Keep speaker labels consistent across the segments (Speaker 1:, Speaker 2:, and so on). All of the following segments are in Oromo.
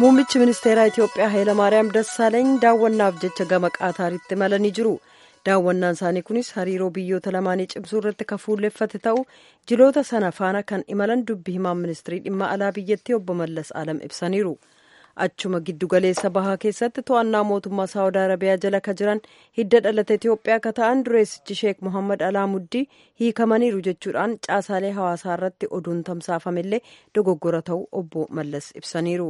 Speaker 1: Muummichi ministeeraa Itiyoophiyaa Hayilamaariyaam Dassaaleeny daawwannaaf jecha gama Qaataaritti imalanii jiru. Daawwannaan isaanii kunis hariiroo biyyoota lamaanii cimsuu irratti kan fuulleffate ta'u jiloota sana faana kan imalan dubbi himaan ministirii dhimma alaa biyyattii obbo Mallas Alam ibsaniiru. Achuma giddugaleessa bahaa keessatti to'annaa mootummaa Saawud Arabiyaa jala ka jiran hidda dhalata Itiyoophiyaa ka ta'an dureessichi Sheek Mohammad Alaamuddii hiikamaniiru jechuudhaan caasaalee hawaasaa irratti oduun tamsaafamillee dogoggora ta'uu obbo Mallas ibsaniiru.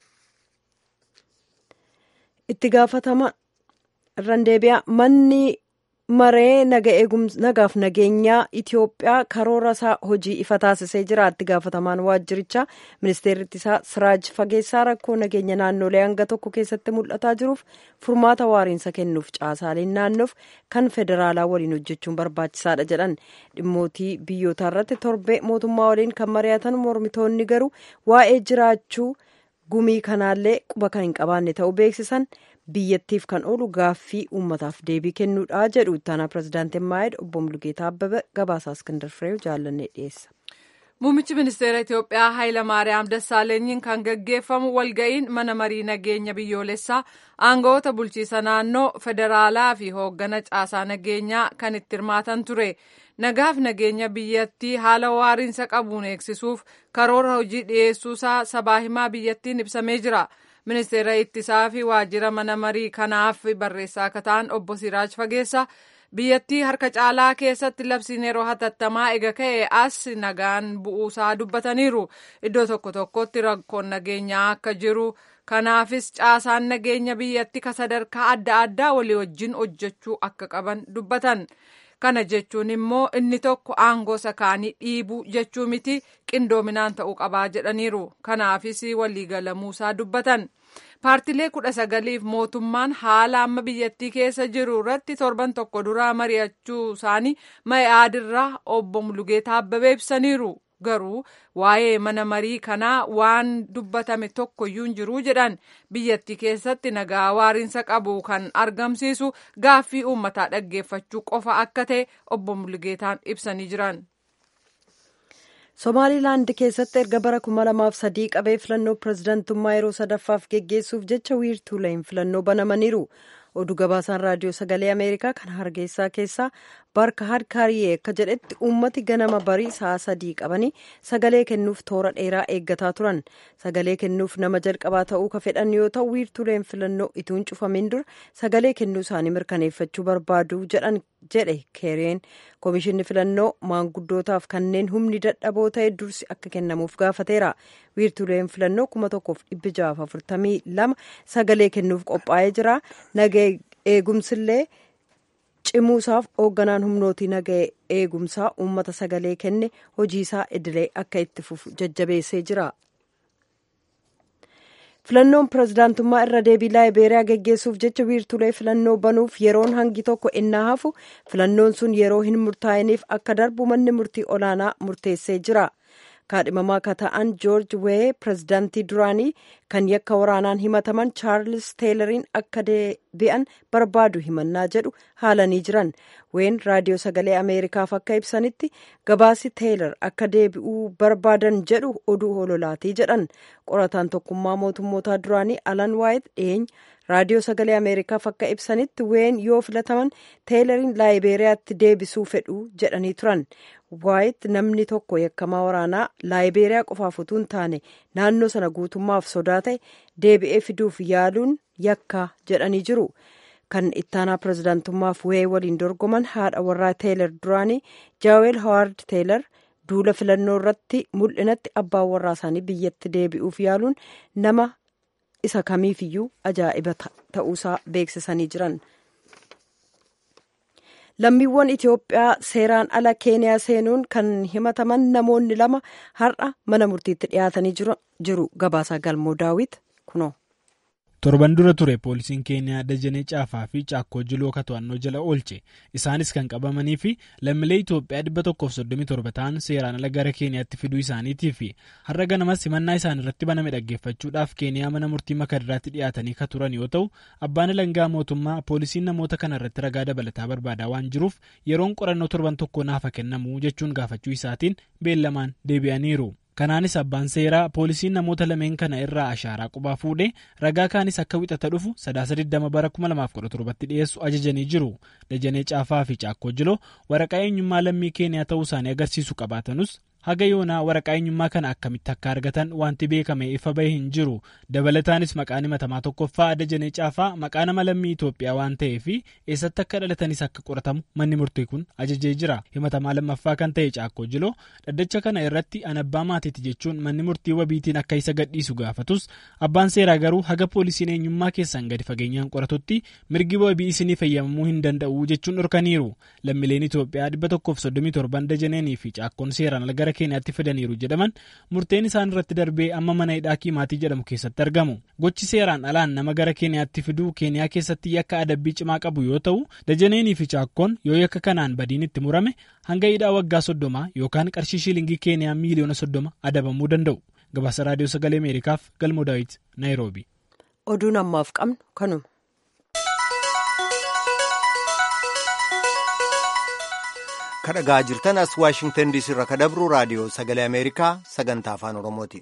Speaker 1: itti gaafatama irraan deebi'a manni maree nagaaf nageenyaa Itiyoophiyaa karoora isaa hojii ifa taasisee jira itti gaafatamaan waajjirichaa ministeerri isaa Siraaj Fageessaa rakkoo nageenya naannolee hanga tokko keessatti mul'ataa jiruuf furmaata waariinsa kennuuf caasaaleen naannoof kan federaalaa waliin hojjechuun barbaachisaadha jedhan dhimmootii biyyootaa irratti torbee mootummaa waliin kan mari'atan mormitoonni garuu waa'ee jiraachuu gumii kanaallee quba kan hin qabaanne ta'uu beeksisan biyyattiif kan oolu gaaffii uummataaf deebii kennuudha jedhu ittaanaa pirezidaantiin maayid obbo Mulugeetaa Abbabee gabaasaa Iskindar Fireew jaallannee dhiyeessa.
Speaker 2: Muummichi ministeera Itiyoophiyaa Hayilamaariyaam Dassaalenyiin kan gaggeeffamu walga'iin mana marii nageenya biyyoolessaa aangawoota bulchiisa naannoo federaalaa fi hooggana caasaa nageenyaa kan itti hirmaatan ture. Nagaaf nageenya biyyattii haala waariinsa qabuun eegsisuuf karoora hojii dhiyeessuusaa sabaa himaa biyyattiin ibsamee jira. Ministeera ittisaa fi waajjira mana marii kanaaf barreessaa akka ta'an obbo Siraaj Fageessa biyyattii harka caalaa keessatti labsiin yeroo hatattamaa ega ka'e as nagaan bu'uusaa dubbataniiru. Iddoo tokko tokkotti rakkoon nageenyaa akka jiru. Kanaafis caasaan nageenya biyyattii ka sadarkaa adda addaa walii wajjin hojjechuu akka qaban dubbatan. Kana jechuun immoo inni tokko aangoo sakaanii dhiibuu jechuu miti qindoominaan ta'uu qabaa jedhaniiru. Kanaafis waliigalamuusaa dubbatan. Paartilee kudha sagaliif mootummaan haala amma biyyattii keessa jiru irratti torban tokko duraa mari'achuu isaanii Mayaadirraa obbo Mulugeetaa Abbabee ibsaniiru. Garuu waa'ee mana marii kanaa waan dubbatame tokkoyyuu hin jiru jedhan biyyattii keessatti nagaa waariinsa qabu kan argamsiisu gaaffii uummataa dhaggeeffachuu qofa akka ta'e obbo Mulugeetaan ibsanii jiran.
Speaker 1: Somaalilaand keessatti erga bara kuma lamaaf sadii qabee filannoo pirezidantummaa yeroo sadaffaaf geggeessuuf jecha wiirtuuleen filannoo banamaniiru. oduu gabaasaan raadiyoo sagalee ameerikaa kan hargeysaa keessaa barka hadkaariyee akka jedhetti uummati ganama barii sa'a sadii qabanii sagalee kennuuf toora dheeraa eeggataa turan sagalee kennuuf nama jalqabaa ta'uu ka fedhan yoo ta'u wiirtuuleen filannoo ituun cufamin dura sagalee kennuu isaanii mirkaneeffachuu barbaadu jedhan jedhe keereen koomishinni filannoo maanguddootaaf kanneen humni dadhaboo ta'e dursi akka kennamuuf gaafateera wiirtuuleen filannoo kuma tokkoof dhibbi jaaf afurtamii lama sagalee kennuuf qophaa'ee jira nagee eegumsillee cimuusaaf hoogganaan humnootii nagee eegumsaa uummata sagalee kenne hojiisaa idilee akka itti fufu jajjabeessee jira. filannoon pirezidaantummaa irra deebii laayibeeriyaa geggeessuuf jecha wiirtulee filannoo banuuf yeroon hangi tokko innaa hafu filannoon sun yeroo hin murtaa'iniif akka darbu manni murtii olaanaa murteessee jira. kaadhimamaa ka ta'an joorji wee pirezidaantii duraanii kan yakka waraanaan himataman chaarlis teelariin akka deebi'an barbaadu himannaa jedhu haalanii jiran ween raadiyoo sagalee ameerikaaf akka ibsanitti gabaasi teelar akka deebi'uu barbaadan jedhu oduu hololaatii jedhan qorataan tokkummaa mootummootaa duraanii alan waayit dhiyeenya raadiyoo sagalee ameerikaaf akka ibsanitti ween yoo filataman teelariin laayibeeriyaatti deebisuu fedhu jedhanii turan waayit namni tokko yakkamaa waraanaa laayibeeriyaa qofaaf utuu hin taane naannoo sana guutummaaf sodaa ta'e deebi'ee fiduuf yaaluun yakka jedhanii jiru kan ittaanaa pirezidaantummaaf wee waliin dorgoman haadha warraa teelar duraanii jaaweel hawaard teelar duula filannoo irratti mul'inatti abbaan warraa isaanii biyyatti deebi'uuf yaaluun nama isa kamiifiyyuu ajaa'iba ta'uusaa beeksisanii jiran. lammiiwwan Itoophiyaa seeraan ala keeniyaa seenuun kan himataman namoonni lama har'a mana murtiitti dhiyaatanii jiru gabaasaa galmoo daawit kunoo.
Speaker 3: torban dura ture poolisiin keeniyaa dajanee caafaa fi caakkoo jiloo to'annoo jala oolche isaanis kan qabamanii fi lammiilee itoophiyaa 137 ta'an seeraan ala gara keeniyaatti fiduu isaaniitii fi har'a ganamas himannaa isaan irratti baname dhaggeeffachuudhaaf keeniyaa mana murtii makadiraatti dhiyaatanii ka turan yoo ta'u abbaan alangaa mootummaa poolisiin namoota kana irratti ragaa dabalataa barbaadaa waan jiruuf yeroon qorannoo torban tokko naafa kennamu jechuun gaafachuu isaatiin beellamaan deebi'aniiru. kanaanis abbaan seeraa poolisiin namoota lameen kana irraa ashaaraa qubaa fuudhee ragaa kaanis akka wixata dhufu sadaasa 20 bara 2017tti dhiyeessu ajajanii jiru dajanee caafaa fi caakkoo jiloo waraqaa eenyummaa lammii keeniyaa ta'uu isaanii agarsiisu qabaatanus haga yoonaa waraqaa eenyummaa kana akkamitti akka argatan wanti beekame ifa bahee hin jiru dabalataanis maqaan himatamaa tokkoffaa dajanee caafaa maqaa nama lammii Itoophiyaa waan ta'eef eessatti akka dhalatanis akka qoratamu manni murtii kun ajajee jira himatamaa lammaffaa kan ta'e caakkoo jiloo dhaddacha kana irratti anabbaa maatiiti jechuun manni murtii wabiitiin akka isa gadhiisu gaafatus abbaan seeraa garuu haga poolisiin eenyummaa keessan gadi fageenyaan qoratutti mirgi wabii isinii fayyamamuu hin danda'u jechuun dhorkaniiru lammiileen Itoophiyaa 137 dajaneenii fi caakkoon seeraan ala gara keeniyaatti fidaniiru jedhaman murteen isaan irratti darbee amma mana hidhaa kiimaatii jedhamu keessatti argamu gochi seeraan alaan nama gara keeniyaatti fiduu keeniyaa keessatti yakka adabbii cimaa qabu yoo ta'u dajaneenii fi caakkoon yoo yakka kanaan badiin itti murame hanga hidhaa waggaa soddoma yookaan qarshii shiilingii keeniyaa miiliyoona soddoma adabamuu danda'u gabaasa raadiyoo sagalee ameerikaaf galmoo daawit naayiroobi.
Speaker 1: oduun ammaaf qabnu kanuma.
Speaker 4: kadhagaa jirtan as waashingtan diisii irraa kadabru raadiyoo sagalee ameerikaa sagantaa afaan oromooti.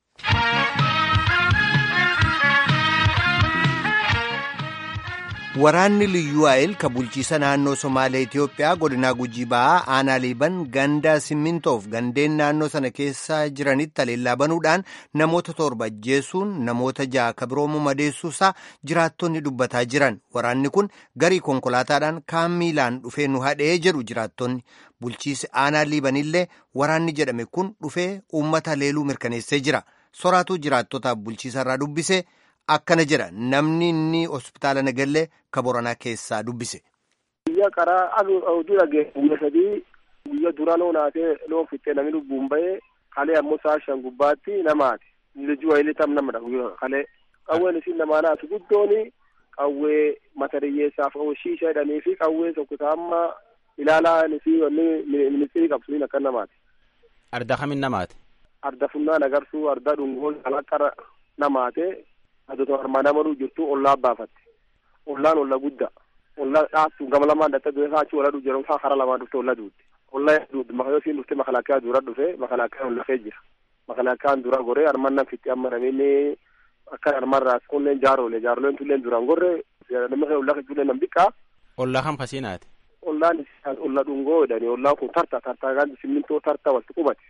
Speaker 4: waraanni liyyuu ayil ka bulchiisa naannoo somaalee itiyoophiyaa godinaa gujii ba'aa aanaa liiban ganda simmintoof gandeen naannoo sana keessa jiranitti haleellaa banuudhaan namoota torba ajjeesuun namoota ja'a ka biroo madeessuusaa jiraattonni dubbataa jiran waraanni kun garii konkolaataadhaan kaan miilaan dhufee nu hadhee jedhu jiraattonni bulchiisi aanaa liibanillee waraanni jedhame kun dhufee uummata leeluu mirkaneessee jira soraatuu jiraattotaaf bulchiisarraa dubbise. akkana jedha namni inni hospitaala nagallee ka boranaa keessaa dubbise.
Speaker 5: Guyyaa qaraa oduu dhageesse guyya sadii guyya dura loon haatee loon fixxee namni lubbuun bahee kalee ammoo sa'a shan gubbaatti namaati. Lejuu wayilee tam namadha guyyaa kalee. Qawween isin namaa naatu guddooni qawwee mata dhiyyeessaaf shiisha jedhanii fi qawwee tokko amma ilaalaan fi wanni ministirii qabsuun akka namaati.
Speaker 6: Arda kamin namaati?
Speaker 5: Arda funnaan agarsuu arda dhungoo alaqqara namaate. adoota armaan amaluu jirtu ollaa baafatte ollaan olla guddaa ollaa dhaabtu gama lamaan dhatte beekaa achi ola dhufu jedhamu karaa lamaan dhufte olla duutte olla duutte maka yoo siin dhufte makalaakaa dura dhufe makalaakaa olla kee jira makalaakaan dura goree armaan nan fitti amma namni akka armaan raas kunneen jaaroolee jaaroleen tulleen duraan gorre namni kee olla keetullee nam dhiqaa.
Speaker 6: Ollaa kam kasiinaati?
Speaker 5: Ollaan olla dhungoo jedhani ollaan kun tarta tartaa kan simmintoo tarta walitti qubate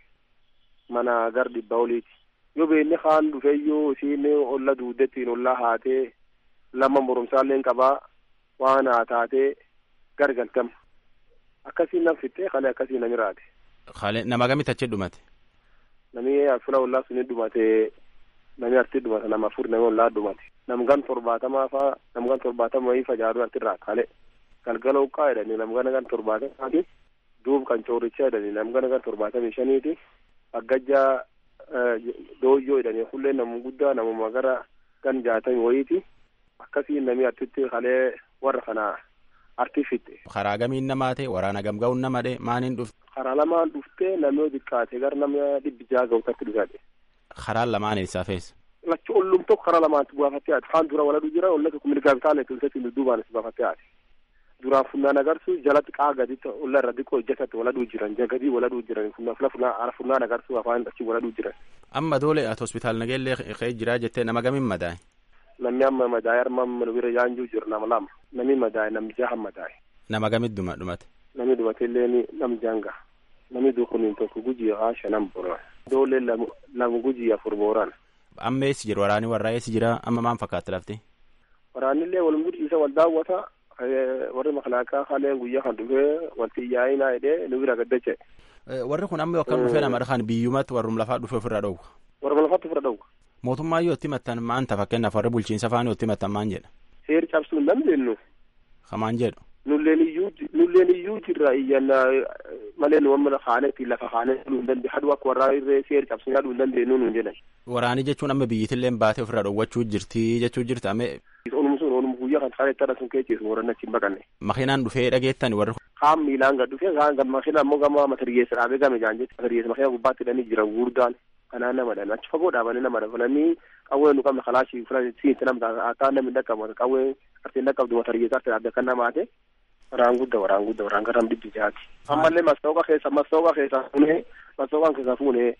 Speaker 5: mana gar dhibba oliiti. yoo beekni kaan dhufeeyyuu isiin olla duudettiin ollaa haatee lama moromsaalleen qabaa waan haa taatee gargaltama akkasiin nam fixxee kalee akkasiin nami raate.
Speaker 6: Kalee nama gamitti achi dhumate?
Speaker 5: Nami fula ollaa suni dhumate nami arti dhumate nama afur nami ollaa dhumate nam gan torbaatamaa faa nam gan torbaatama wayii fajaaduu arti irraa kalee galgala uqqaa jedhanii nam gana gan torbaatamaati duub kan coorichaa jedhanii nam gana gan torbaatamii shaniiti aggajjaa dooyyoo jedhanii hullee nama guddaa namuma gara gan jaatami wayiiti akkasiin namni artitti kalee warra kana arti fitte.
Speaker 6: Karaa gamiin namaa ta'e waraana gamga'uun nama dhe maaniin dhufte.
Speaker 5: Karaa lamaan dhuftee namni xiqqaate gara nama dhibbi jaha ga'utatti dhufate.
Speaker 6: Karaan lamaan eessaa feessa.
Speaker 5: Lachi ollum tokko karaa lamaatti baafattee haati. Kaan dura waladu jira olla tokko mirgaa bitaalee tulsetti dudduubaan is baafattee haati. duraan funnaan agarsu jalatti qaa gaditti olla irra xiqqoo hojjetatti waladuu jiran jagadii waladuu jiran funnaan funnaan agarsu afaan achi waladuu jiran.
Speaker 6: Amma doole ati hospitaal nageellee ka'ee jiraa jettee nama gamiin madaa'e.
Speaker 5: Namni amma madaa'e arma nu bira yaanjuu jiru nama lama namni madaa'e namni jaha madaa'e.
Speaker 6: Nama gamitti dhuma dhumate.
Speaker 5: Namni dhumate illee nam janga namni dukuniin tokko gujii haa shanan boran doole lama gujii afur boran.
Speaker 6: Amma eessi jiru waraani warraa eessi jira amma maan fakkaatti lafti.
Speaker 5: Waraanni illee wal mudhiisa wal daawwata warri makalaakaa haaleen guyyaa kan dhufee wanti yaa'inaa jedhee nu bira gaddache.
Speaker 6: Warri kun amma yookaan dhufee nama kan biyyumatti warrum lafaa dhufee ofirraa dhowwa.
Speaker 5: Warrum lafaatti ofirra dhowwa.
Speaker 6: Mootummaa yoo itti mattan maan ta'a fakkeenyaaf warri bulchiinsa faana yoo itti mattan maan jedha.
Speaker 5: Seeri cabsuu hin dandeenyu.
Speaker 6: Kamaan jedhu.
Speaker 5: Nulleen iyyuu nulleen iyyuu jirra iyyannaa malee nu amma haanetti lafa haanee dhuu hin dandeenyu haduu akka warraa irree seeri cabsuu yaaduu hin dandeenyu nuun jedhan.
Speaker 6: Waraanii jechuun amma biyyittillee baatee ofirraa dhowwachuu jirti jechuu jirti amee.
Speaker 5: Onum sun onum guyyaa kan kaalee tara sun keechiisu warra achi hin baqanne.
Speaker 6: Makiinaan dhufee dhageettani warri.
Speaker 5: Kaan miilaan gad dhufee kaan gad makiina ammoo gama matariyyeessa dhaabee game jaan jechuudha. Matariyyeessa makiina gubbaatti hidhanii jiran gurgudaan kanaan namadhan achi fagoo dhaabanii nama dafalanii qawwee nu qabna kalaashii fulan siinti namta akka namni dhaqqabu qawwee artiin dhaqqabdu matariyyeessa artiin adda kan namaate. Waraan guddaa waraan guddaa waraan garam dhibbi jaati. Ammallee mastooqa keessa mastooqa keessa fuunee mastooqaan keessa fuunee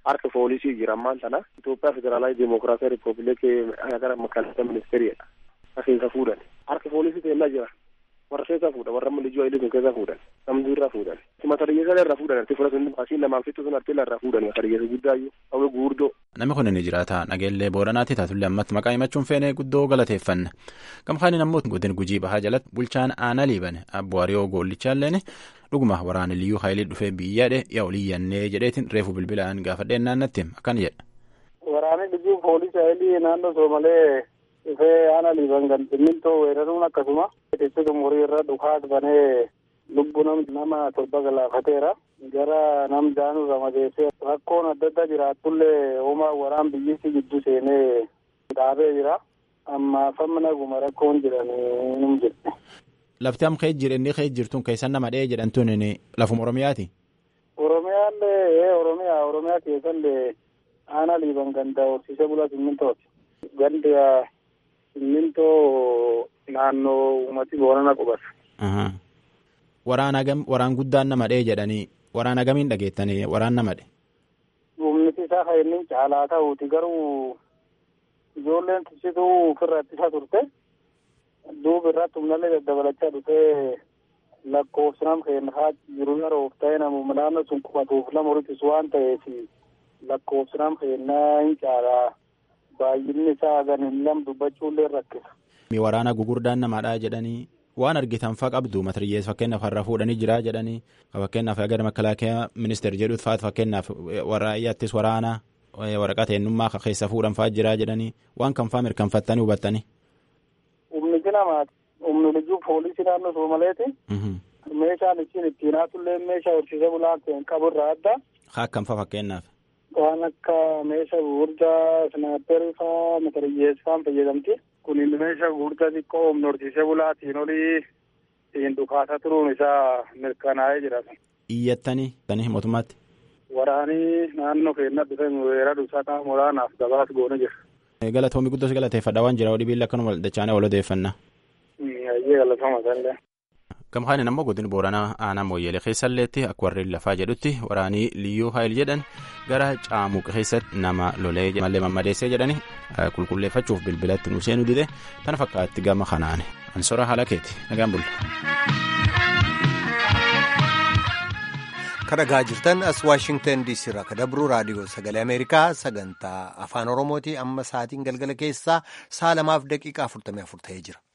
Speaker 5: harka poolisii jira ammaan tana Itoophiyaa federaalaa Dimokiraataa Ripoobilikii gara makaalata ministeeriidha. Keessa fuudhan harka poolisii teellaa jira. warra keessaa fuudhan warra malijuu ayilee sun keessaa fuudhan namni irraa fuudhan mata dhiyyeessa irraa fuudhan arti fura sun asiin lamaan fixu sun arti irraa fuudhan mata dhiyyeessa guddaayyuu hawwe guurdoo.
Speaker 6: Namni kun ni jiraata nageellee booranaati taatullee ammatti maqaa himachuun feene guddoo galateeffanna gamkaaniin ammoo godin gujii bahaa jalatti bulchaan aanaa liiban abbo hariyoo goollichaalleen dhuguma waraana liyyuu hayilee dhufee biyyaadhe yaa oliyyannee jedheetiin reefu bilbilaan gaafadheen naannatti akkana jedha.
Speaker 7: Waraanni liyyuu poolisii hayilii naannoo soomalee dhufee aanaa liiban kan simmintoo weeraruun akkasuma itti umurii irra dhukaas banee lubbu nama torba galaafateera gara nam daanuu ramadeessee rakkoon adda addaa jiraatullee homaa waraan biyyissi gidduu seenee dhaabee jira amma famna guma rakkoon jedhanii num jedhe.
Speaker 6: Lafti am kee jiru inni kee jirtuun keessan nama dhahee jedhamtuun lafuma Oromiyaati.
Speaker 7: Oromiyaallee Oromiyaa Oromiyaa keessallee aanaa liiban ganda horsiisee bulaa simmintooti. Gandi simmintoo naannoo uummati boorana qubata.
Speaker 6: Waraana gam waraan guddaan nama dhee jedhanii waraana gamiin dhageettanii waraan nama dhe.
Speaker 7: Humniti isaa kan inni caalaa ta'uuti garuu ijoolleen tisituu ofirra ittisa turte duuba irratti humnallee daddabalachaa dhufee lakkoofsi nam keenyaa jiru yeroo of ta'e namu naannoo sun qubatuuf lama horitis waan ta'eef lakkoofsi nam keenyaa hin caalaa baay'inni isaa gan hin lam dubbachuullee rakkisa.
Speaker 6: Waraana gugurdaan namaadhaa jedhanii waan argitan faa qabdu matiriyyees fakkeenyaaf har'a fuudhanii jiraa jedhanii fakkeenyaaf gara makalaakaa ministeer jedhuut faatu fakkeenyaaf waraayyaattis waraana waraqata eenyummaa keessa fuudhan faa jiraa jedhanii waan kan faa mirkanfattanii hubattanii.
Speaker 7: Humni namaa humni liyyuu poolisii naannoo Soomaleeti. Meeshaan ittiin ittiin haatullee meeshaa horsiisee bulaa qabu irraa adda.
Speaker 6: Haa akkam faa fakkeenyaaf.
Speaker 7: Waan akka meeshaa gurguddaa snaapperii faa matariyyees faan fayyadamti. Kunin meeshaa gurguddaa xiqqoo humna horsiisee bulaatiin olii ittiin dhukaasaa turuun isaa mirkanaa'ee jira.
Speaker 6: Iyyattanii tanii mootummaatti.
Speaker 7: Waraanii naannoo keenya dhufe weerara dhusaa qaama olaanaaf gabaas goone jira.
Speaker 6: Galatoomii guddoos galateeffadha waan jira odii biilla akkanuma dachaanee wal odeeffannaa.
Speaker 7: Ayyee galatoomaa sallee.
Speaker 6: Gamkaanin ammoo godin booranaa aanaa mooyyeelee keessalleetti akka warreen lafaa jedhutti waraanii liyyuu haayil jedhan gara caamuq keessatti nama lolee mallee mammadeessee jedhani qulqulleeffachuuf bilbilatti nu seenuu dide tana fakkaatti gama kanaan ansora haala keeti nagaan bulla.
Speaker 4: kadhagaa jirtan as waashingtan diisii irraa ka dabruu raadiyoo sagalee ameerikaa sagantaa afaan oromooti amma sa'aatiin galgala keessaa sa'a lamaaf daqiiqaa afurtamii afur ta'ee jira.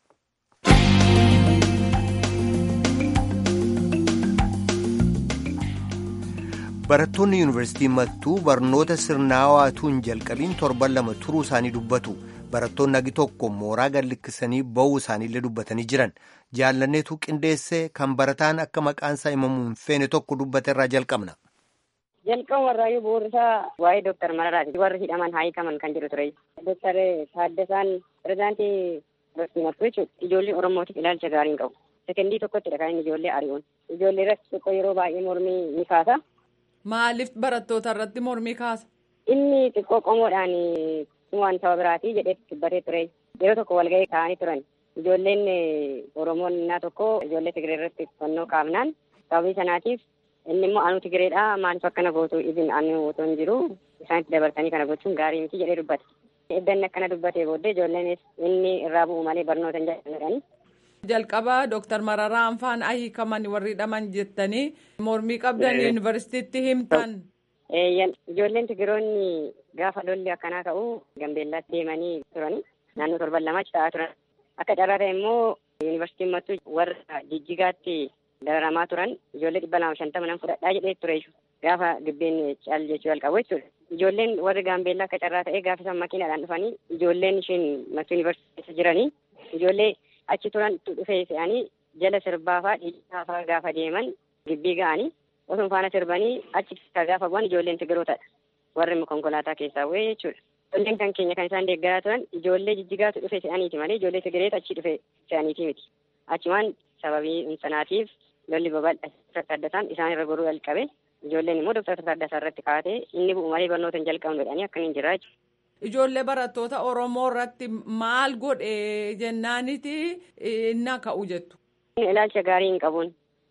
Speaker 4: barattoonni yuunivarsiitii mattuu barnoota sirnaawaatuun jalqabiin torban lama turuu isaanii dubbatu barattoonni hagi tokko mooraa gallikkisanii ba'uu isaaniillee dubbatanii jiran jaallanneetu qindeessee kan barataan akka maqaansaa himamuu hin feene tokko dubbate irraa jalqabna.
Speaker 8: jalqaba warraayyuu bu'uurisaa waa'ee dooktar Mararaati warri hidhaman haa hiikaman kan jiru ture. Dooktar Taaddasaan pirezidaantii yuunivarsiitii mattuu jechuudha ijoollee Oromootiif ilaalcha gaarii hin qabu. Sekendii tokkottidha kan inni ijoollee ari'uun. Ijoollee irratti xiqqoo yeroo baay'ee mormii ni kaasa.
Speaker 2: Maaliif barattoota irratti mormii kaasa?
Speaker 8: Inni xiqqoo qomoodhaan waan saba biraatii jedhee dubbatee ture. Yeroo tokko walgahii taa'anii turan. Ijoolleen Oromoon innaa tokko ijoollee Tigiree irratti fannoo qaabnaan sababii sanaatiif inni immoo anu Tigireedha maaliif akkana gootu izin anu otoo hin jiru isaanitti dabarsanii kana gochuun gaarii miti jedhee dubbate. Edda inni akkana dubbatee booddee ijoolleenis inni irraa bu'u malee barnoota hin jedhani.
Speaker 2: jalqaba dooktar mararaan faan hiikaman warri hidhaman jettanii mormii qabdan yuunivarsiitiitti himtan.
Speaker 8: ijoolleen tigiroonni gaafa lolli akkanaa ka'u gambeellaatti deemanii turani naannoo torban lamaatti ta'aa turan akka carraa ta'e immoo yuunivarsiitiin mattuu warra jijjigaatti dararamaa turan ijoollee dhibba lama shantama nan fudhadhaa jedhee ture gaafa gibbeen caal jechuu jalqabu jechuudha. Ijoolleen warri gaambeellaa akka carraa ta'e gaafa isaan makiinaadhaan dhufanii ijoolleen isheen mattuu yuunivarsiitii keessa jiranii ijoollee achi turan dhufee fe'anii jala sirbaafaa dhiibbaa gaafa deeman gibbii ga'anii osoo faana sirbanii achi keessaa gaafa bu'an ijoolleen tigirootadha warri konkolaataa keessaa bu'ee jechuudha. Ijoolleen kan keenya kan isaan deeggaraa turan ijoollee jijjigaatu dhufe fe'aniiti malee ijoollee tigireetu achi dhufe fe'aniiti miti. Achumaan sababii sanaatiif lolli babal'aa tasaddasaan isaan irra goruu jalqabe ijoolleen immoo dooktar Tasaddasaa irratti kaatee inni bu'u malee barnoota hin jalqabnu jedhanii akkaniin jira jechuudha.
Speaker 2: Ijoollee barattoota Oromoo irratti maal godhe jennaaniti inni ka'u jettu.
Speaker 8: Ilaalcha gaarii hin qabuun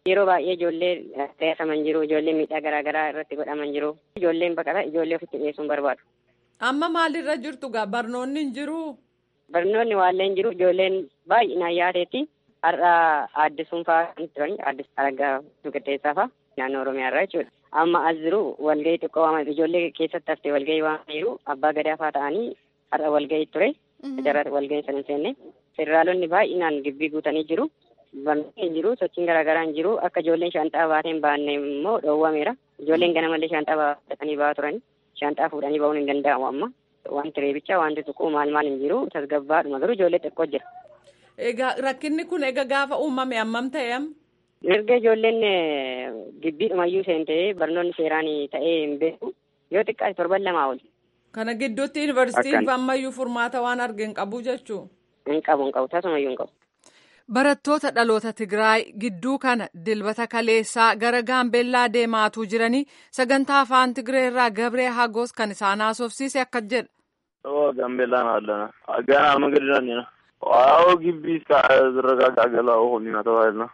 Speaker 8: Yeroo baay'ee ijoollee teessaman jiru, ijoollee miidhaa garaa garaa irratti godhaman jiru. Ijoolleen baqata ijoollee ofitti dhiyeessuun barbaadu.
Speaker 2: Amma maalirra jirtu gaa barnoonni hin jiru?
Speaker 8: Barnoonni waallee hin jiru ijoolleen baay'inaan yaadeetti har'a aaddisuun fa'aa kan turan aaddis argaa qixxeessaa fa'aa naannoo Oromiyaa irraa jechuudha. Amma as jiru walgahii xiqqoo waan ijoollee keessatti haftee walgahii waan jiru abbaa gadaa fa'aa ta'anii har'a walgahii ture. Jarraa walgahii sana hin seenne. Federaalonni baay'inaan gibbii guutanii jiru. Barnoonni hin jiru sochiin garaagaraa hin jiru akka ijoolleen shaanxaa baatee hin baanne immoo dhoowwameera. Ijoolleen ganamallee shaanxaa baatanii ba'aa turani. Shaanxaa fuudhanii ba'uun hin danda'amu amma. Wanti reebichaa wanti tuquu maal maal hin jiru tasgabbaadhuma garuu ijoollee xiqqoo jira.
Speaker 2: Egaa rakkinni kun egaa gaafa uumame hammam ta'e am?
Speaker 8: Erga ijoolleen gibbiidhumayyuu seentee barnoonni seeraan ta'ee hin beeku yoo xiqqaate torban lamaa oli.
Speaker 2: Kana gidduutti yuunivarsiitiin ammayyuu furmaata waan arge hin qabu jechuu?
Speaker 8: Hin qabu hin qabu tasumayyuu hin qabu.
Speaker 2: Barattoota dhaloota Tigraay gidduu kana dilbata kaleessaa gara Gaambeellaa deemaatuu jiranii sagantaa afaan Tigree irraa Gabree Hagos kan isaan haasofsiise akka jedha.
Speaker 9: ጋምቤላ ነው አለና ገና መንገድ ዳኒ ነው አዎ ግቢ ዝረጋጋ ገላ ሆኒና ተባይል ነው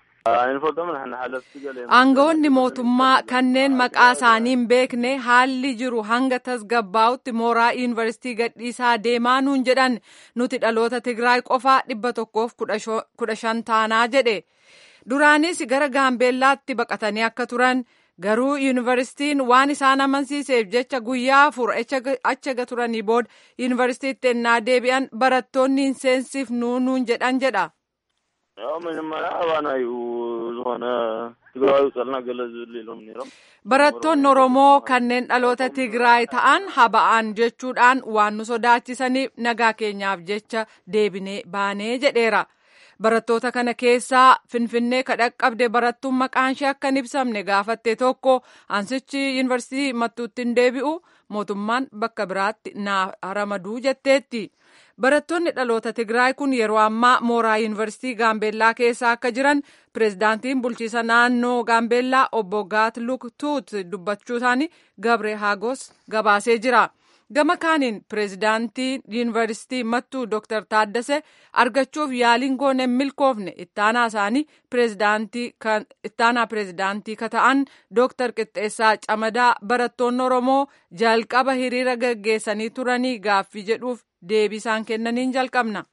Speaker 2: Aangawoonni mootummaa kanneen maqaa isaanii hin beekne haalli jiru hanga tasgabbaa'utti mooraa yuunivarsiitii gadhiisaa deemaa nuun jedhan nuti dhaloota Tigraay qofaa dhibba tokkoof kudha shan taanaa jedhe. Duraanis gara Gaambeellaatti baqatanii akka turan garuu yuunivarsiitiin waan isaan amansiiseef jecha guyyaa afur achi turanii booda yuunivarsiitiitti ennaa deebi'an barattoonni hin seensifnuu nuun jedhan jedha.
Speaker 9: ያው መጀመሪያ ባናዩ ዝኾነ ትግራዊ ፀልና ገለ ዝብል ኢሎም ነይሮም
Speaker 2: Barattoonni Oromoo kanneen dhaloota Tigraay ta'an haba'an jechuudhaan waan nu sodaachisaniif nagaa keenyaaf jecha deebinee baanee jedheera. Barattoota kana keessaa Finfinnee kadhaqqabde barattuun maqaan ishee akka hin ibsamne gaafatte tokko ansichi yuunivarsiitii mattuutti hin deebi'u mootummaan bakka biraatti na ramaduu jetteetti. Barattoonni dhaloota Tigraay kun yeroo ammaa mooraa yuunivarsiitii Gaambeellaa keessa akka jiran pireezidaantiin bulchiisa naannoo Gaambeellaa obbo Gaat Luktuut dubbachuu isaanii Gabree Hagos gabaasee jira. Gama kaaniin pireezidaantii yuunivarsiitii Mattuu Dr. Taaddasee argachuuf yaaliin goone milkoofne ittaanaa isaanii ittaanaa pireezidaantii ka ta'an Dr. Qixxeessaa Camadaa barattoonni Oromoo jalqaba hiriira gaggeessanii turanii gaaffii jedhuuf deebii isaan kennaniin jalqabna.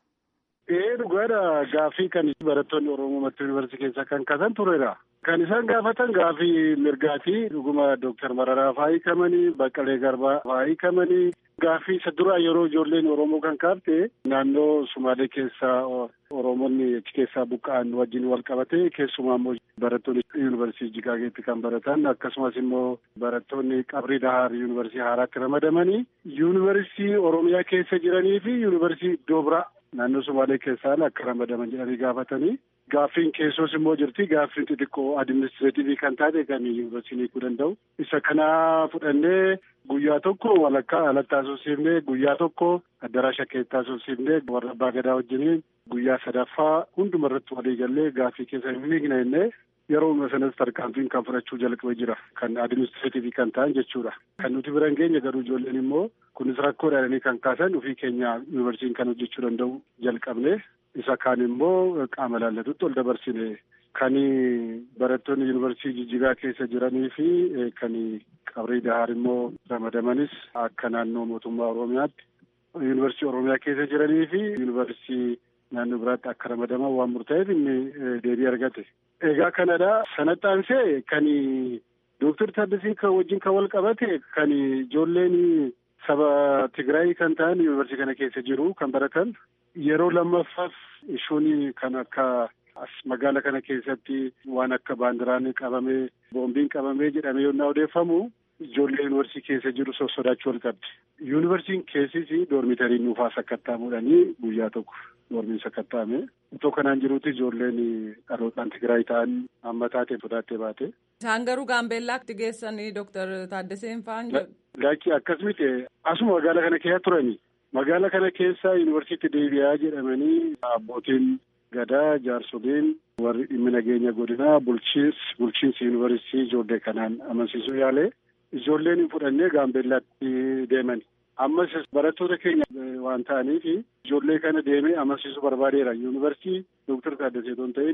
Speaker 7: Ee dhugaadha gaaffii kan barattoonni Oromoo Mattuu Yuunivarsiitii keessa kan kaasan turedha. Kan isaan gaafatan gaaffii mirgaati. Dhuguma Dooktar Mararaa fa'aa hiikamanii, Baqqalee Garbaa fa'aa hiikamanii. Gaaffii isa duraa yeroo ijoolleen Oromoo kan kaafte naannoo Sumaalee keessaa Oromoonni achi keessaa buqqa'an wajjin wal qabate keessumaa immoo barattoonni yuunivarsiitii Jigaageetti kan baratan akkasumas immoo barattoonni Qabrii Dahaar yuunivarsiitii Haaraatti ramadamanii yuunivarsiitii Oromiyaa keessa jiranii fi yuunivarsiitii iddoo biraa naannoo Sumaalee keessaa akka ramadaman jedhanii gaafatanii gaaffiin keessoos immoo jirti gaaffiin xixiqqoo adiministireetivii kan taate kan yuunivarsiitii hiikuu danda'u isa kana fudhannee guyyaa tokko walakkaa alatti haasofsiifnee guyyaa tokko addaraasha keessatti haasofsiifnee warra abbaa gadaa wajjiniin guyyaa sadaffaa hunduma irratti walii gallee gaaffii keessa hin miigne jennee yeroo sanas tarkaanfiin kan fudhachuu jalqabee jira kan adiministireetivii kan ta'an jechuudha kan nuti bira hin geenye garuu ijoolleen immoo kunis rakkoo jedhanii kan kaasan ofii keenya yuunivarsiitiin kan hojjechuu danda'u jalqabne isa kaan immoo qaama laallatutti ol dabarsine kan barattoonni yuunivarsiitii jijjigaa keessa jiranii fi kan qabrii dahaar immoo ramadamanis akka naannoo mootummaa oromiyaatti yuunivarsiitii oromiyaa keessa jiranii fi yuunivarsiitii naannoo biraatti akka ramadaman waan murtaa'eef inni deebii argate. Egaa kanadha sanatti aansee kan Dooktar Taaddasiin kan wajjin kan wal qabate kan ijoolleen saba Tigraay kan ta'an yuunivarsiitii kana keessa jiru kan baratan yeroo lammaffaaf ishuun kan akka as magaala kana keessatti waan akka baandiraan qabamee boombiin qabamee jedhamee yommuu odeeffamu ijoollee yuunivarsiitii keessa jiru sosodaachuu wal qabdi. Yuunivarsiitiin keessis doormitariin nuufaa sakkattaamuudhanii guyyaa tokko doormiin sakkattaame. Itoo kanaan jirutti ijoolleen dhalootaan Tigraay ta'an amma taatee fudhattee baate.
Speaker 2: Isaan garuu Gaambeellaatti geessanii Dooktar Taaddaseen fa'aan jedhu.
Speaker 7: Laakki akkas miti asuma magaala kana keessa turani. Magaala kana keessa yuunivarsiitii deebi'aa jedhamanii abbootiin gadaa jaarsoliin warri dhimmi nageenya godinaa bulchiinsi bulchiinsi yuunivarsiitii ijoollee kanaan amansiisuu yaale ijoolleen fudhannee gaambeellaatti deeman. Ammas barattoota keenya waan ta'aniif ijoollee kana deemee amansiisuu barbaadeera. Yuunivarsiitii Dooktar Taaddasee osoo hin ta'in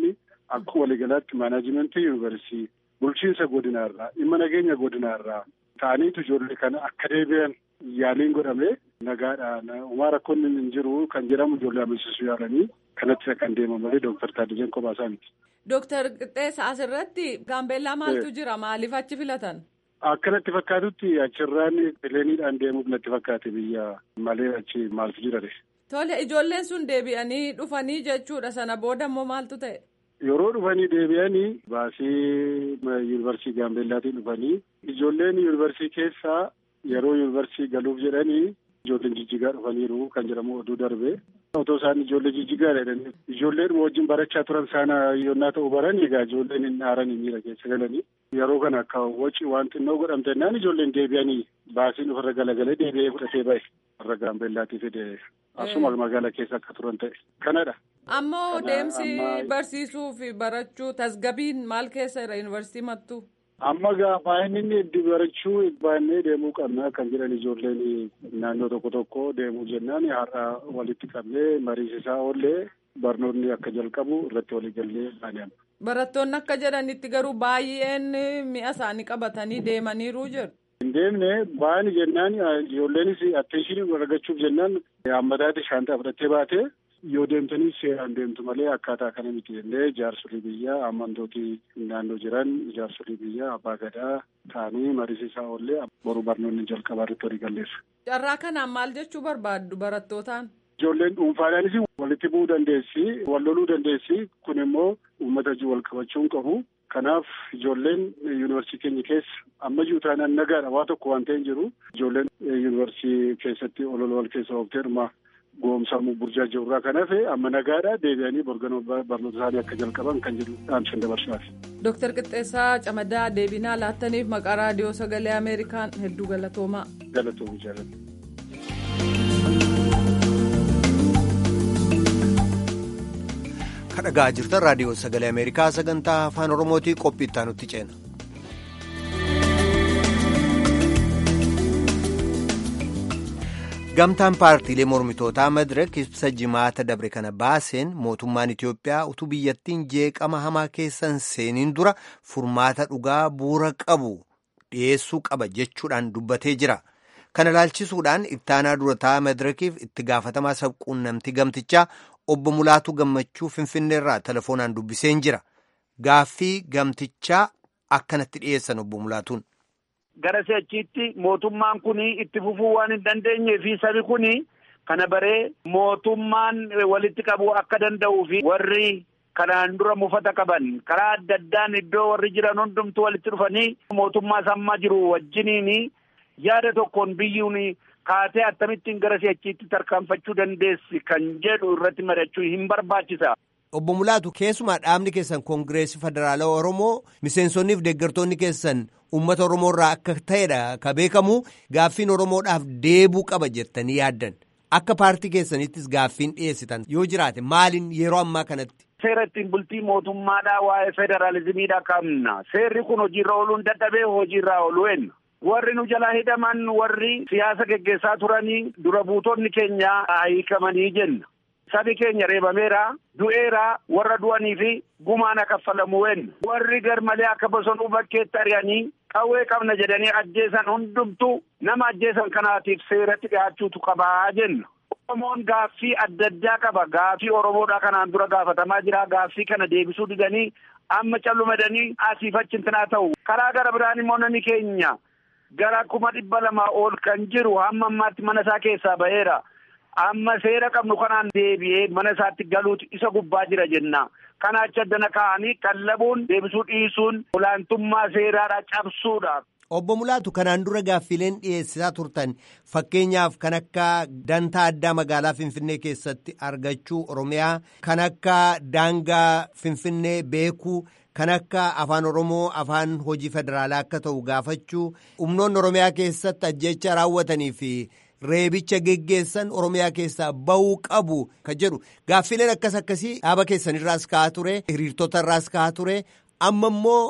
Speaker 10: akka waliigalaatti maanajimentii yuunivarsiitii bulchiinsa godinaarraa dhimma nageenya godinaarraa ta'aniitu ijoollee kana akka deebi'an yaaliin godhame nagaadhaan uumaa rakkoonni hin jiru kan jedhamu ijoollee amansiisuu yaalanii kanatti kan deeman malee dooktar Taaddaleen Qobaasaa miti.
Speaker 2: Dooktar Qixxeessa asirratti gaambeellaa maaltu jira maaliif achi filatan?
Speaker 10: Akka natti fakkaatutti achirraan pileeniidhaan deemuuf natti fakkaate biyya malee achi maaltu jira de.
Speaker 2: Tole ijoolleen sun deebi'anii dhufanii jechuudha sana booda immoo maaltu ta'e?
Speaker 10: Yeroo dhufanii deebi'anii baasii yuunivarsiitii Gaambeellaatiin dhufanii ijoolleen yuunivarsiitii keessaa yeroo yuunivarsiitii galuuf jedhanii ijoolleen jijjigaa dhufaniiru kan jedhamu oduu darbe. Otoo isaan ijoollee jijjigaa jedhanii ijoolleen wajjin barachaa turan saana yoonnaa ta'u baran egaa ijoolleen hin aaran hin miira keessa galanii yeroo kana akka waci waan xinnoo godhamte naan ijoolleen deebi'anii baasiin ofirra galagalee deebi'ee fudhatee ba'e warra gaambeellaatii fide asuma magaalaa keessa akka turan ta'e kanadha.
Speaker 2: Ammoo deemsi barsiisuu fi barachuu tasgabiin maal keessa jira yuunivarsiitii mattuu?
Speaker 10: Amma gaafa inni itti barachuu baannee deemuu qabna kan jedhan ijoolleen naannoo tokko tokko deemuu jennaan har'a walitti qabnee mariisisaa oollee barnoonni akka jalqabu irratti waliigallee baanee.
Speaker 2: Barattoonni akka jedhanitti garuu baay'een mi'a isaanii qabatanii deemaniiru jiru.
Speaker 10: Hin deemne baani jennaan ijoolleenis atteeshinii argachuuf jennaan hammataatti shaantaa fudhattee baate yoo deemtanii seeraan deemtu malee akkaataa kana miti jennee jaarsolii biyyaa amantooti naannoo jiran jaarsolii biyyaa abbaa gadaa ta'anii mariisisaa oollee boru barnoonni jalqabaa irratti walii galleessa.
Speaker 2: Carraa kanaan maal jechuu barbaaddu barattootaan?
Speaker 10: Ijoolleen dhuunfaadhaanis walitti bu'uu dandeessi, wal loluu dandeessi. Kun immoo uummata wal qabachuu hin qabu. Kanaaf ijoolleen yuunivarsiitii keenya keessa amma jiru taanaan nagaadha waa tokko waan ta'e jiru. Ijoolleen yuunivarsiitii keessatti ol wal keessa ooftee dhuma goomsamuu burjaa jirurraa kan hafe amma nagaadha deebi'anii borganoo barnoota isaanii akka jalqaban kan jedhu dhaamsan dabarsaati.
Speaker 2: Dooktar Qixxeessaa Camadaa deebinaa laattaniif maqaa raadiyoo sagalee Ameerikaan hedduu galatoomaa.
Speaker 10: Galatoomi jaalladha.
Speaker 4: kadhagaa jirtan raadiyoo sagalee ameerikaa sagantaa afaan oromootii qophii itti aanutti ceena. gamtaan paartiilee mormitootaa madirak ibsa jimaata dabre kana baaseen mootummaan itiyoophiyaa utuu biyyattiin jeeqama hamaa keessan seeniin dura furmaata dhugaa bu'uura qabu dhiyeessuu qaba jechuudhaan dubbatee jira. kana ilaalchisuudhaan ittaanaa durataa madirakiif itti gaafatamaa sabquunnamtii gamtichaa obbo Mulaatuu Gammachuu Finfinneerraa telefoonaan dubbiseen jira. Gaaffii gamtichaa akkanatti dhiyeessan obbo Mulaatuun.
Speaker 11: Gara si'achiitti mootummaan kun itti fufuu waan hin dandeenyee fi sabi kun kana baree mootummaan walitti qabuu akka danda'uu fi warri kanaan dura mufata qaban karaa adda addaan iddoo warri jiran hundumtu walitti dhufanii mootummaa sammaa jiru wajjiniini. yaada tokkoon biyyuun kaatee akkamittiin gara si'achiitti tarkaanfachuu dandeessi kan jedhu irratti mari'achuu hin barbaachisa.
Speaker 4: Obbo Mulaatu keessumaa dhaabni keessan koongireesii federaalaa Oromoo miseensonniif deeggartoonni keessan uummata Oromoo irraa akka ta'edha ka beekamu gaaffiin Oromoodhaaf deebuu qaba jettanii yaaddan akka paartii keessanittis gaaffiin dhiyeessitan yoo jiraate maaliin yeroo ammaa kanatti.
Speaker 11: Seera ittiin bultii mootummaadhaa waa'ee federaalizimiidha qabna seerri kun hojiirra ooluun dadhabee hojiirraa ooluu enna. warri nu jalaa hidhaman warri siyaasa geggeessaa turanii dura buutonni keenya hiikamanii jenna. Sabi keenya reebameera, du'eera, warra du'anii fi gumaan kaffalamu wenna. Warri garmalee akka bosonuu bakkeetti ari'anii qawwee qabna jedhanii ajjeesan hundumtu nama ajjeesan kanaatiif seeratti dhiyaachuutu qabaa jenna. Oromoon gaaffii adda addaa qaba. Gaaffii Oromoodhaa kanaan dura gaafatamaa jira. Gaaffii kana deebisuu didanii amma callumadanii asiif achi hintinaa ta'u. Karaa gara biraan immoo namni keenya gara kuma dhibba lamaa ol kan jiru hamma ammaatti mana isaa keessaa ba'eera. Amma seera qabnu kanaan deebi'ee mana isaatti galuutu isa gubbaa jira jenna. Kana achi addana kaa'anii qallabuun deebisuu dhiisuun olaantummaa seeraadha cabsuudha.
Speaker 4: Obbo Mulaatu kanaan dura gaaffileen dhiyeessisaa turtan fakkeenyaaf kan akka dantaa addaa magaalaa Finfinnee keessatti argachuu Oromiyaa kan akka daangaa Finfinnee beekuu kan akka afaan Oromoo afaan hojii federaalaa akka ta'u gaafachuu humnoonni Oromiyaa keessatti ajjecha raawwatanii fi reebicha geggeessan Oromiyaa keessaa bahuu qabu kan jedhu gaaffileen akkas akkasii dhaaba keessanirraas ka'aa ture hiriirtota irraas ka'aa ture amma immoo.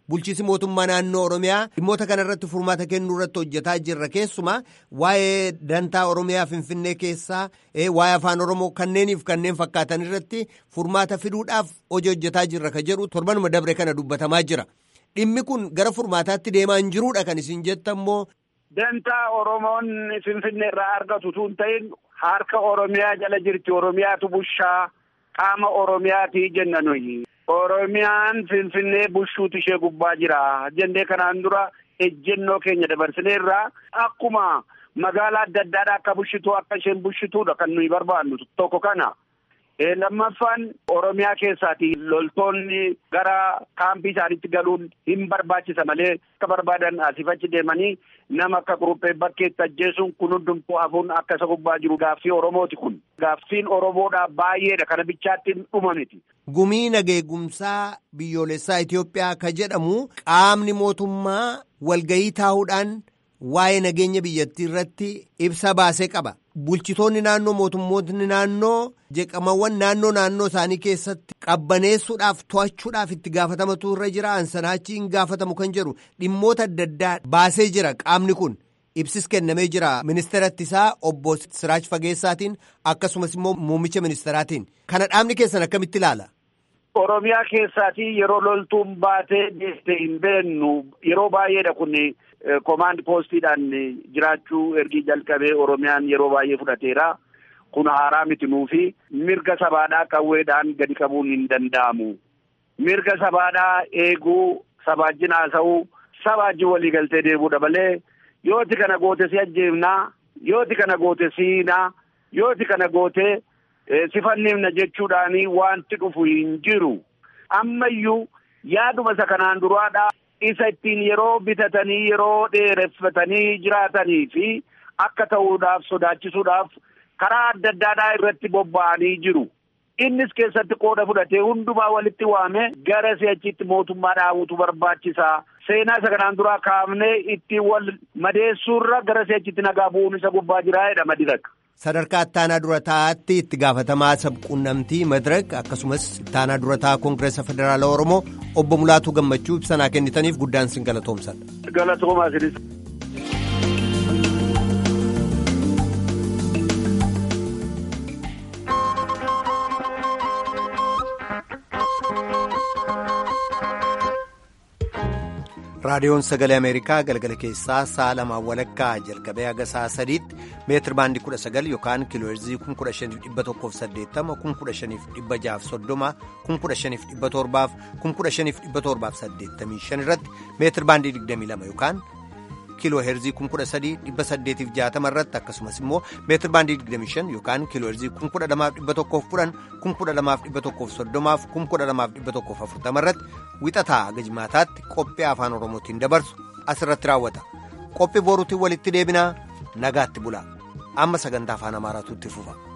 Speaker 4: bulchiisi mootummaa naannoo oromiyaa dhimmoota kanarratti furmaata kennuu irratti hojjetaa jirra keessumaa waa'ee dantaa oromiyaa finfinnee keessaa waa'ee afaan oromoo kanneeniif kanneen fakkaatan irratti furmaata fiduudhaaf hojii hojjetaa jirra ka jedhu torbanuma dabre kana dubbatamaa jira dhimmi kun gara furmaataatti deemaa hin jiruudha kan isin jettammoo.
Speaker 11: Dantaa Oromoon Finfinnee irraa argatu tun ta'in harka Oromiyaa jala jirti Oromiyaatu bushaa qaama Oromiyaati jenna nuyi. Oromiyaan Finfinnee bushuutu ishee gubbaa jira jennee kanaan dura ejjennoo keenya dabarsineerraa akkuma magaalaa adda addaadhaa akka bushitu akka isheen bushituudha kan nuyi barbaannu tokko kana. lammaffaan Oromiyaa keessaati loltoonni gara kaampii isaaniitti galuun hin barbaachisa malee akka barbaadan asiif achi deemanii nama akka quruphee bakkeetti ajjeesuun kun hundumtuu hafuun akka isa gubbaa jiru gaaffii Oromooti kun. Gaaffiin Oromoodhaa baay'eedha kana bichaatti dhuma miti.
Speaker 4: Gumii nageegumsaa biyyoolessaa Itoophiyaa ka jedhamu qaamni mootummaa walgayii taa'uudhaan waa'ee nageenya biyyattii irratti ibsa baasee qaba. Bulchitoonni naannoo mootummoonni naannoo jeqamawwan naannoo naannoo isaanii keessatti qabbaneessuudhaaf to'achuudhaaf itti gaafatamatu irra jira ansanaachi hin gaafatamu kan jedhu dhimmoota adda addaa baasee jira qaamni kun ibsis kennamee jira ministeeratti isaa obbo Siraaj Fageessaatiin akkasumas immoo muummicha ministeeraatiin kana dhaabni keessan akkamitti ilaala.
Speaker 11: Oromiyaa keessaatii yeroo loltuun baatee deemte hin beennu yeroo baay'eedha kun. Komaand poostiidhaan jiraachuu ergi jalqabee Oromiyaan yeroo baay'ee fudhateera. Kun haaraa miti nuufi mirga sabaadhaa qawweedhaan gadi qabuun hin danda'amu. Mirga sabaadhaa eeguu, sabaajjin haasa'uu, sabaajjin waliigaltee deemuudha malee yooti kana goote si ajjeefnaa, yooti kana goote si hiinaa, yooti kana goote si fanniifna jechuudhaani wanti dhufu hin jiru. Ammayyuu yaaduma isa kanaan duraadhaa. isa ittiin yeroo bitatanii yeroo dheereffatanii jiraatanii fi akka ta'uudhaaf sodaachisuudhaaf karaa adda addaadhaa irratti bobba'anii jiru. Innis keessatti qooda fudhatee hundumaa walitti waame gara si'achitti mootummaa dhaabuutu barbaachisaa. Seenaa isa kanaan duraa kaafnee ittiin wal madeessuurra gara si'achitti nagaa bu'uun isa gubbaa jiraa jedha madirak.
Speaker 4: Sadarkaa ittaanaa dura taa'aatti itti gaafatamaa sabquunnamtii madirak akkasumas ittaanaa dura taa'aa koongireesa federaala oromoo obbo Mulaatuu Gammachuu ibsanaa kennitaniif guddaan sin galatoomsadha.
Speaker 11: Galatoomaa sinis.
Speaker 4: raadiyoon sagalee ameerikaa galgala keessaa sa'a lamaan walakkaa jalqabee haga sa'a sadiitti meetir baandii kudha sagal yookaan kiilooherzii kun kudha shaniif dhibba tokkoof saddeettama kun kudha shaniif dhibba jaaf soddoma kun kudha shaniif dhibba torbaaf kun kudha shaniif dhibba torbaaf saddeettamii shan irratti meetir baandii digdamii lama yookaan kiilooherzii kun kudha sadii dhibba saddeetiif jaatama irratti akkasumas immoo meetir baandii digdamii shan yookaan kiilooherzii kun kudha lamaaf dhibba tokkoof kudhan kun kudha lamaaf dhibba tokkoof soddomaaf kun kudha lamaaf dhibba tokkoof afurtama irratti wixataa gajmaataatti qophii afaan oromootiin dabarsu asirratti raawwata qophii boruutiin walitti deebinaa nagaatti bulaa amma sagantaa afaan amaaraatu itti fufa.